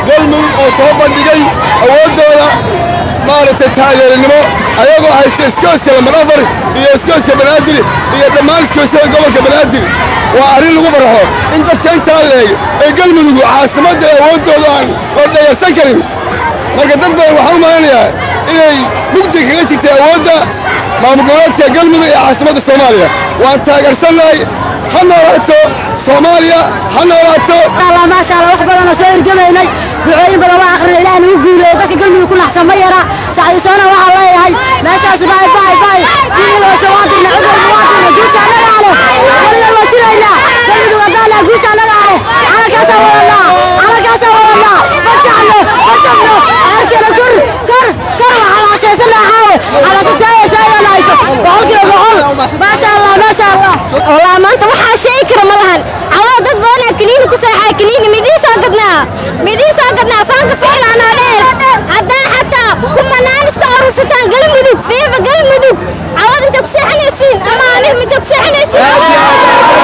galmudug oo soo bandhigay awooddooda maaragtay taageernimo ayagoo haysta iskooska lamadhafar iyo iskooska banaadir iyo dhammaan iskoosyada gobolka banaadir waa arrin lagu farxo in dadka intaa leeg ee galmudug caasimadda awooddooda aan la dhayarsan karin marka dad badan waxaan u malanayaa inay mugdi kaga jirtay awoodda maamul goboleedka galmudug ee caasimadda soomaaliya waan taageersannahay ha noolaato soomaaliya ha noolaato الله ما شاء الله وحبنا أنا سوير جمعنا دعوين بلا واخر إلى أن يقول ذاك قلبي يكون أحسن ما يرى سعي سنة والله هاي ما شاء الله باي باي باي دين وسوادر نعذر نوادر نقول شاء الله عليه ولا ما شرينا قلبي وقال نقول شاء الله عليه على كاسة والله على كاسة والله فتحنا فتحنا أركنا كر كر كر على أساس الله حاول على أساس سايا سايا نايسو بقول كده بقول ما شاء الله ما شاء الله والله ما انت waxaa sheegi kara ma lahan cawaa dad badanaa kaniini ku seexaa kaniini midii soo gadnaa midii soo gadnaa faanka ficlaanaa dheer haddaa xataa kumanaan iska aruursataan galmudug fiifa galmudug cawad inta ku seexanaysiin ama aniga midta ku seexanaysiin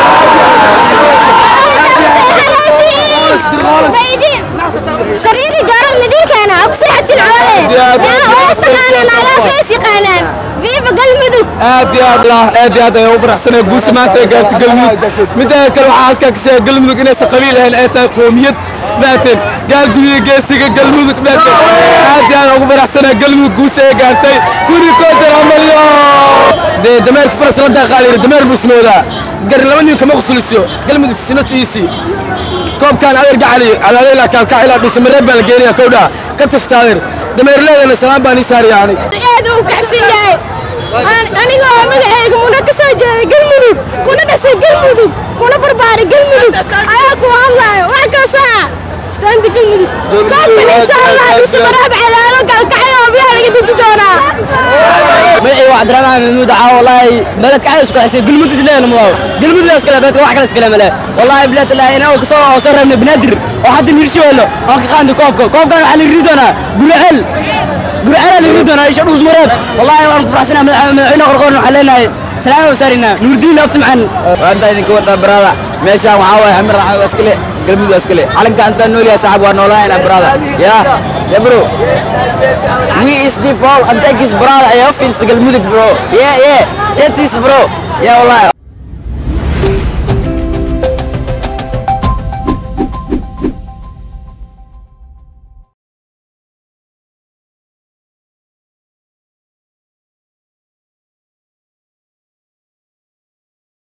sariiri jaarad midiinkeena ha ku seexatin cawade yaa waas taqaanaan nagaa fees yaqaanaan fiifa galmudug aad iyo aad lah aad iyo aad ayaan u faraxsanaya guusha maanta ay gaartay galmudug midda kale waxaa halkaa ka sheegay galmudug inaysan qabiil ahayn ay tahay qoomiyad maateen gaaljibiya geesiga galmudug maateen aad iyo aad aan ugu faraxsanaya galmudug guusha ay gaartay kuni kootan amalyo dee dameerka faras la daaqaa layidhi dameer buu ismoodaa gari laba nin kama qusuliso galmudug sinatu iisi koobkaan adeer gacali alaaleyla kaalkacila dhismareeb baa la geenaya kowdhaa ka tashtaadeer dameerleedana salaam baan ii saaraya ani aad uu kacsan yahay aniga oo magacayga muna ka soo jeeday galmudug kuna dhashay galmudug kuna barbaaray galmudug ayaa ku hadlayo wax kasta istaanta galmudug koobkan insha allah bisi maraab calaalo gaalkacyo oo biyaha laga deji doonaa magacii waa cabdiraxmaan maxamuud caa wallaahi beledka cadays ku xisay galmudug isleena mudaw galmudug iskale beledka wax kale iskale male wallaahi bilaad ilaahi inaa kasoo oo soo reebnay banaadir oo hadda nirshiweelo oo ka qaadnay koobka koobkan waxaa la ridi doonaa guriceel guriceel la ridi doonaa isha dhuus mareeb wallaahi waan ku faraxsanaa madaxweyne qorqoorn waxaan leenahay salaam u saarinaa nuurdiin abtimcan waanta idinka wata barada meeshaan waxaa waaye xamir raxo waa iskale galmudug waa iskale calanka intaan nool yahay saaxib waa noolaanayna barada ya ya bro we is the fall and take his brother ayaa fiirsa galmudug bro yeah yeah that is bro yeah wallahi